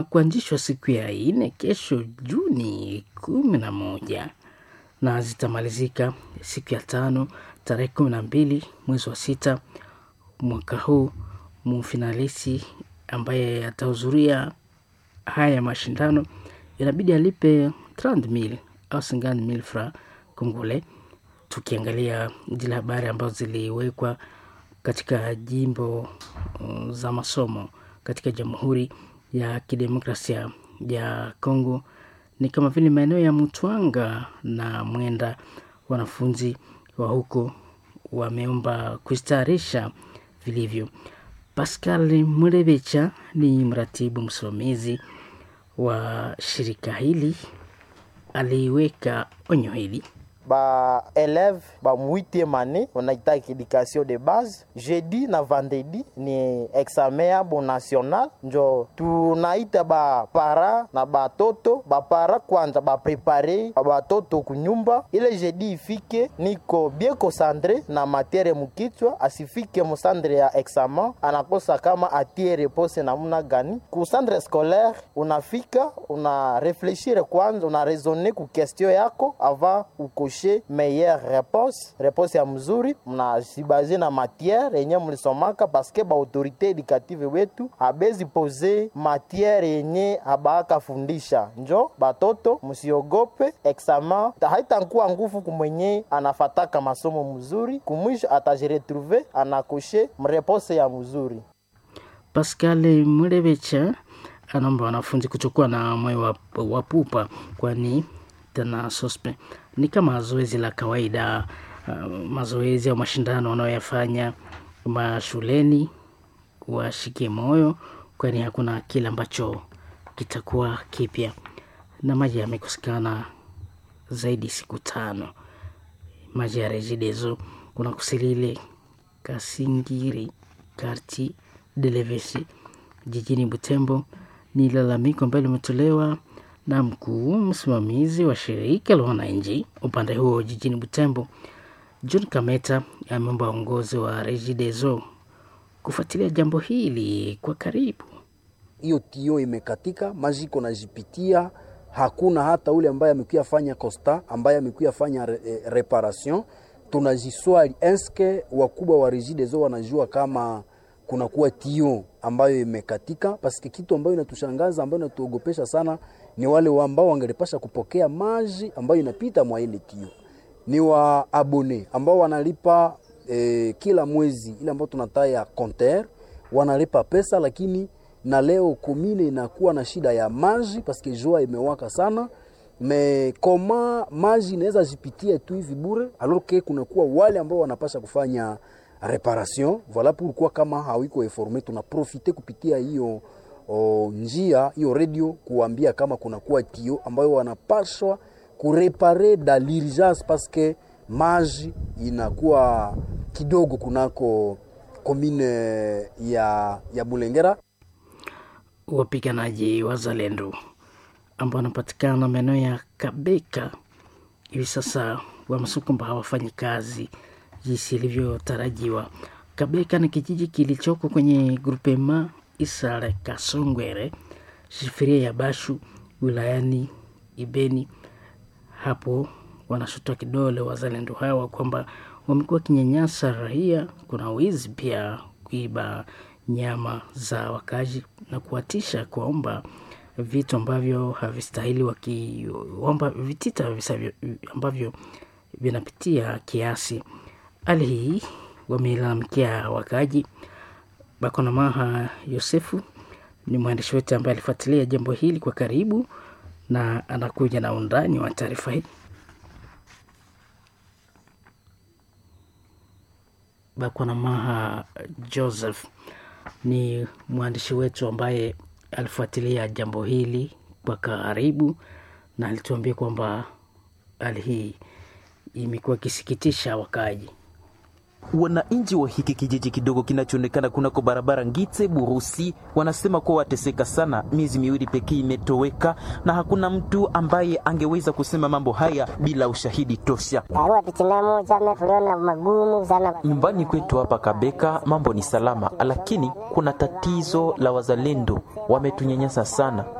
kuanzishwa siku ya nne kesho Juni kumi na moja na zitamalizika siku ya tano tarehe kumi na mbili mwezi wa sita mwaka huu. Mfinalisi ambaye atahudhuria haya mashindano inabidi alipe 30,000 au 50,000 francs kongole. Tukiangalia zile habari ambazo ziliwekwa katika jimbo uh, za masomo katika Jamhuri ya Kidemokrasia ya Kongo ni kama vile maeneo ya Mutwanga na Mwenda, wanafunzi wa huko wameomba kustarisha vilivyo. Pascal Murebecha ni mratibu msimamizi wa shirika hili, aliweka onyo hili ba eleve ba muitieme année wanaita education de base jeudi na vendredi ni examen yabo national njo tunaita ba para na batoto bapara kwanza baprepare batoto kunyumba ile jeudi ifike niko bien concentre na matiere mukichwa asifike musandre ya examen anakosa kama atie repose namuna gani ku centre scolaire unafika una reflechire kwanza una raisonner ku question yako avant uko kushe meilleure réponse réponse ya mzuri mnazibaze na matière yenye mlisomaka paske ba autorité éducative wetu abezi pose matière yenye abaaka fundisha njo batoto msiogope examen haitankuwa nguvu kumwenye anafataka masomo mzuri kumwisho atajiretrouve anakoshe mreponse ya mzuri Pascal Murebecha anaomba wanafunzi kuchukua na moyo wa, wa pupa kwani tena sospe ni kama zoezi la kawaida uh, mazoezi au mashindano wanayoyafanya mashuleni, washike moyo, kwani hakuna kile ambacho kitakuwa kipya. Na maji yamekosekana zaidi siku tano, maji ya Regideso kuna Kusilile, Kasingiri, Karti Delevesi jijini Butembo. Ni lalamiko ambalo limetolewa na mkuu msimamizi wa shirika la wananchi upande huo jijini Butembo, John Kameta ameomba uongozi wa Regideso kufuatilia jambo hili kwa karibu. Hiyo tio imekatika, maji iko najipitia, hakuna hata ule ambaye amekuya fanya costa, ambaye amekuya fanya re, e, reparation. Tunajiswali eske wakubwa wa Regideso wanajua kama kunakuwa tio ambayo imekatika, paske kitu ambayo inatushangaza ambayo inatuogopesha sana ni wale ambao wangelipasha kupokea maji ambayo inapita mwa ile tio, ni wa abone ambao wanalipa eh, kila mwezi ile ambao tunataya compteur wanalipa pesa, lakini na leo komine inakuwa na shida ya maji paske jua imewaka sana me koma maji inaweza jipitia tu hivi bure, alors que kunakuwa wale ambao wanapasha kufanya reparation. Voilà pourquoi kama hawiko informe, tunaprofite kupitia hiyo o, njia hiyo radio kuambia kama kunakuwa tio ambayo wanapaswa kurepare da l'urgence paske maji inakuwa kidogo kunako komine ya, ya Bulengera. Wapiganaji wazalendo ambao wanapatikana maeneo ya Kabeka hivi sasa wamesema kwamba hawafanyi kazi jinsi ilivyotarajiwa. Kabeka ni kijiji kilichoko kwenye grupema Isare Kasongwere, shifiria ya Bashu, wilayani Ibeni. Hapo wanashutwa kidole wazalendo hawa kwamba wamekuwa kinyanyasa raia, kuna wizi pia, kuiba nyama za wakazi na kuwatisha kuwaomba vitu ambavyo havistahili, wakiomba vitita ambavyo vinapitia kiasi. Hali hii wamelalamikia wakaji. Bakonamaha Yosefu ni mwandishi wetu ambaye alifuatilia jambo hili kwa karibu na anakuja na undani wa taarifa hii. Bakonamaha Joseph ni mwandishi wetu ambaye alifuatilia jambo hili kwa karibu na alituambia kwamba hali hii imekuwa ikisikitisha wakaji. Wananchi wa hiki kijiji kidogo kinachoonekana kunako barabara Ngite Burusi wanasema kuwa wateseka sana, miezi miwili pekee imetoweka na hakuna mtu ambaye angeweza kusema mambo haya bila ushahidi tosha. Nyumbani kwetu hapa Kabeka mambo ni salama, lakini kuna tatizo la wazalendo, wametunyanyasa sana.